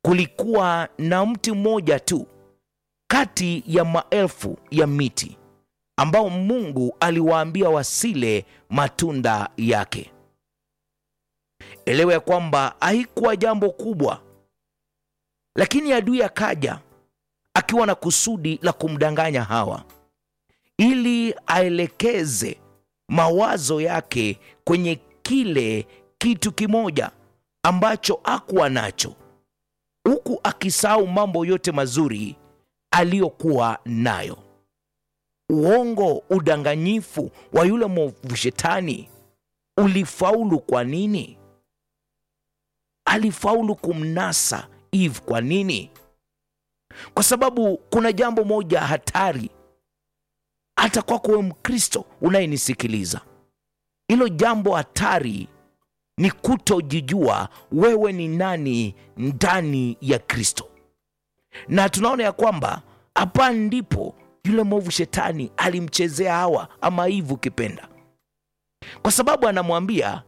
kulikuwa na mti mmoja tu kati ya maelfu ya miti ambao Mungu aliwaambia wasile matunda yake. Elewa ya kwamba haikuwa jambo kubwa, lakini adui akaja akiwa na kusudi la kumdanganya Hawa ili aelekeze mawazo yake kwenye kile kitu kimoja ambacho hakuwa nacho, huku akisahau mambo yote mazuri aliyokuwa nayo. Uongo, udanganyifu wa yule mwovu shetani ulifaulu. Kwa nini? Alifaulu kumnasa Eve. Kwa nini? Kwa sababu kuna jambo moja hatari hata kwako wewe Mkristo unayenisikiliza. Hilo jambo hatari ni kutojijua wewe ni nani ndani ya Kristo, na tunaona ya kwamba hapa ndipo yule mwovu shetani alimchezea Hawa ama Eve ukipenda, kwa sababu anamwambia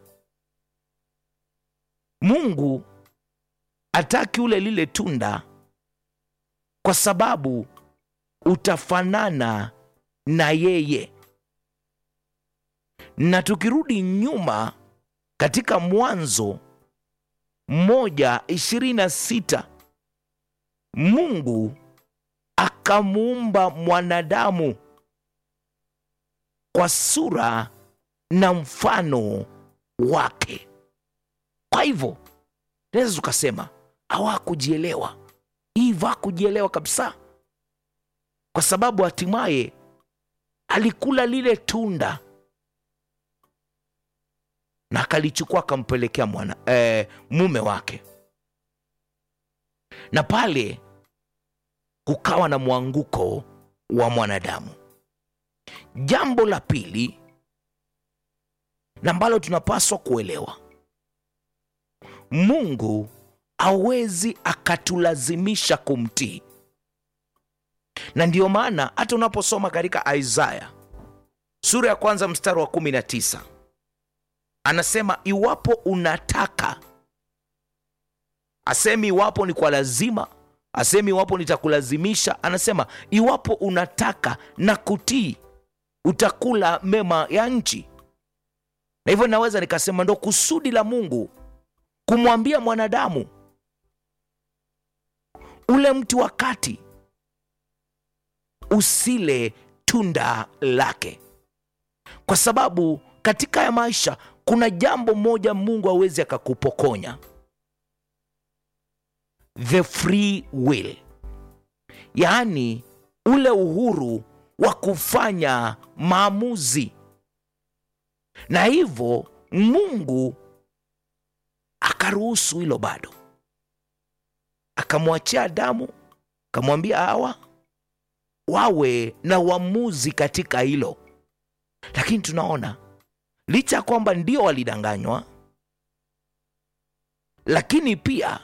Mungu ataki ule lile tunda kwa sababu utafanana na yeye. Na tukirudi nyuma katika Mwanzo moja ishirini na sita Mungu akamuumba mwanadamu kwa sura na mfano wake. Kwa hivyo naweza tukasema hawakujielewa, Eva hakujielewa kabisa, kwa sababu hatimaye alikula lile tunda na akalichukua akampelekea mwana eh, mume wake, na pale kukawa na mwanguko wa mwanadamu. Jambo la pili na ambalo tunapaswa kuelewa, Mungu hawezi akatulazimisha kumtii na ndiyo maana hata unaposoma katika Isaya sura ya kwanza mstari wa kumi na tisa anasema iwapo unataka, asemi iwapo ni kwa lazima, asemi iwapo nitakulazimisha, anasema iwapo unataka na kutii, utakula mema ya nchi. Na hivyo naweza nikasema ndo kusudi la Mungu kumwambia mwanadamu ule mti wa kati usile tunda lake, kwa sababu katika ya maisha kuna jambo moja Mungu hawezi akakupokonya, the free will, yaani ule uhuru wa kufanya maamuzi. Na hivyo Mungu akaruhusu hilo, bado akamwachia Adamu, akamwambia Hawa wawe na uamuzi katika hilo. Lakini tunaona licha ya kwamba ndio walidanganywa, lakini pia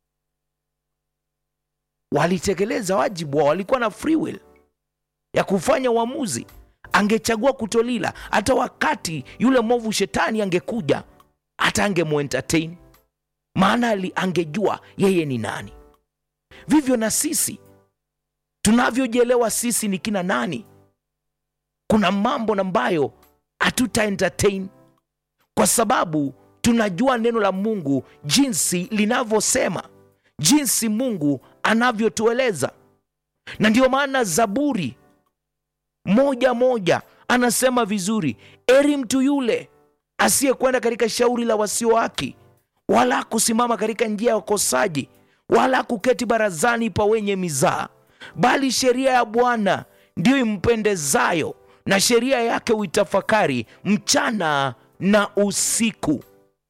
walitekeleza wajibu wao. Walikuwa na free will ya kufanya uamuzi. Angechagua kutolila, hata wakati yule mwovu shetani angekuja, hata angemuentertain, maana angejua yeye ni nani. Vivyo na sisi tunavyojielewa sisi ni kina nani, kuna mambo ambayo hatuta entertain kwa sababu tunajua neno la Mungu jinsi linavyosema, jinsi Mungu anavyotueleza. Na ndiyo maana Zaburi moja moja anasema vizuri, eri mtu yule asiyekwenda katika shauri la wasio haki, wala kusimama katika njia ya wakosaji, wala kuketi barazani pa wenye mizaa bali sheria ya Bwana ndiyo impendezayo, na sheria yake uitafakari mchana na usiku,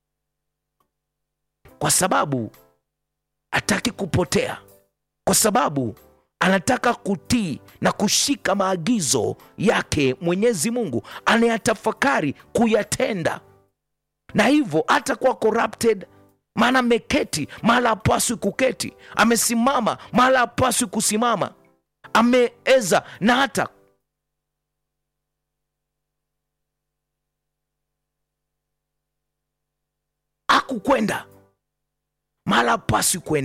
kwa sababu hataki kupotea, kwa sababu anataka kutii na kushika maagizo yake Mwenyezi Mungu, anayatafakari kuyatenda, na hivyo hatakuwa corrupted maana ameketi mahala hapaswi kuketi, amesimama mahala hapaswi kusimama, ameeza na hata akukwenda mahala hapaswi kwenda.